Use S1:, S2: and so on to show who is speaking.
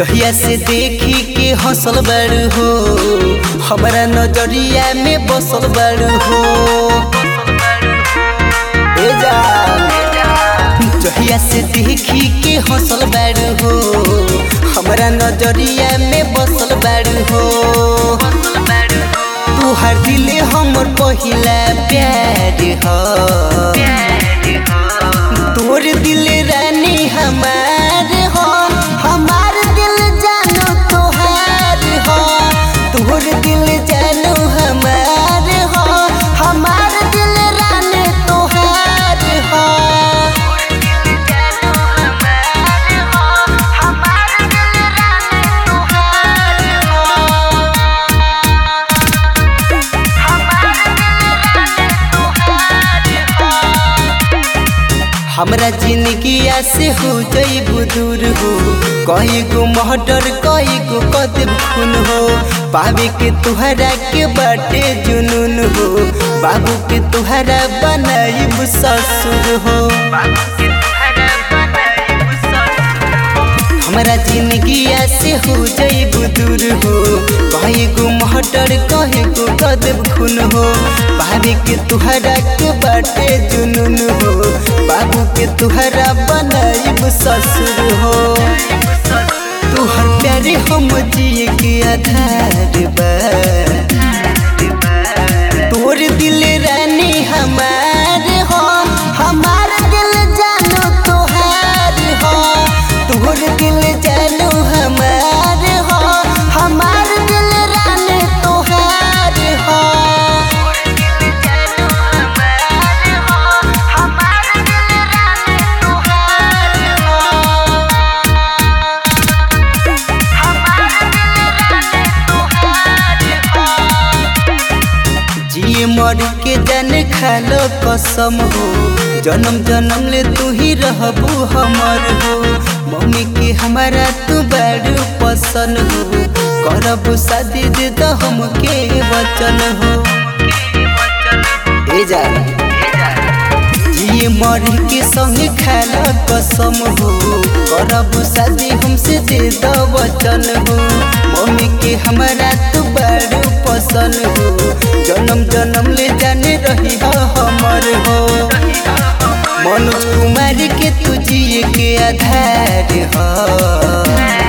S1: जहिया से देखी के हंसल बड़ हो हमारा नजरिया में बसल बड़ हो ए जान जहिया से देखी के हंसल बड़ हो हमारा नजरिया में बसल बड़ हो तू हर दिले हमर पहिला प्यार हो तोर दिल रानी हमार हो हमार दिल जानो तोहार हो तोर दिल जानो हमार हो हमार दिल रानी तोहार हो हमरा जिंदगिया से हो जईबू दूर हो कई गो महटर कई गो कदम खून हो पावे के तुहरा के बाटे जुनून हो बाबू के तुहरा बनाईब ससुर हो हमरा जिंदगिया से हो जईबू दूर हो कई गो महटर कई गो कदम खून हो पावे के तुहरा के बाटे जुनून हो बाबू के तुहरा बनाईब ससुर हो तुहर प्यारे हम जिए के आधार बा तोर दिल रानी हमार हो हमार दिल जानो तोहार हो तोर दिल जानो हमार हो हमार दिल रानी तोहार हो जिए मर के जान खालो कसम हो जन्म जन्म ले तू ही रहबू हमर हो मम्मी के हमारा तू बड़ पसंद हो करब शादी दे तो हमके वचन हो ए जा जिए मर के संग खालो कसम हो करब शादी हमसे दे दो वचन हो मम्मी के हमारा तू बड़ पसंद हो जन्म जन्म ले जाने रही हो हमर हो मनोज कुमार के तू जिए के आधार हो